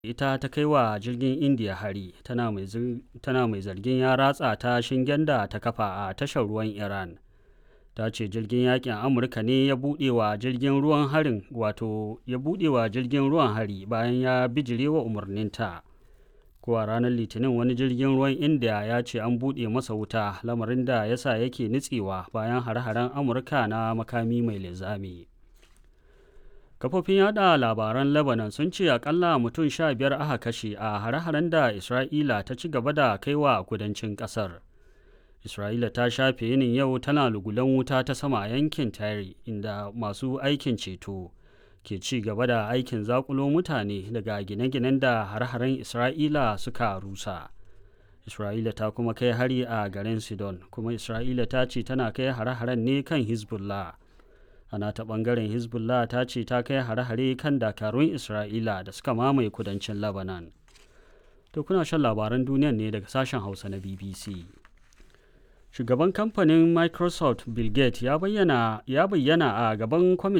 ita ta kai wa jirgin indiya hari tana mai zargin ya ratsa ta shingen da ta kafa a tashar ruwan iran ta ce jirgin yakin amurka ne ya buɗe wa jirgin ruwan harin wato ya buɗe wa jirgin ruwan hari bayan ya bijire wa umarninta ko a ranar litinin wani jirgin ruwan indiya ya ce an buɗe masa wuta lamarin da ya sa yake nitsewa bayan hare-haren amurka na makami mai linzami kafofin yada labaran lebanon sun ce akalla mutum sha biyar aka kashe a hare-haren da isra'ila ta ci gaba da kaiwa kudancin kasar isra'ila ta shafe yinin yau tana lugulan wuta ta sama a yankin tare inda masu aikin ceto ke ci gaba da aikin zakulo mutane daga gine-ginen da hare-haren isra'ila suka rusa isra'ila ta kuma kai hari a garin sidon kuma isra'ila ta ce tana kai hare-haren ne kan hezbollah ana ta bangaren hezbollah ta ce ta kai hare-hare kan dakarun isra'ila da suka mamaye kudancin lebanon to kuna shan labaran duniyan ne daga sashen hausa na bbc shugaban kamfanin microsoft bill gates ya bayyana, ya bayyana a gaban kwamitin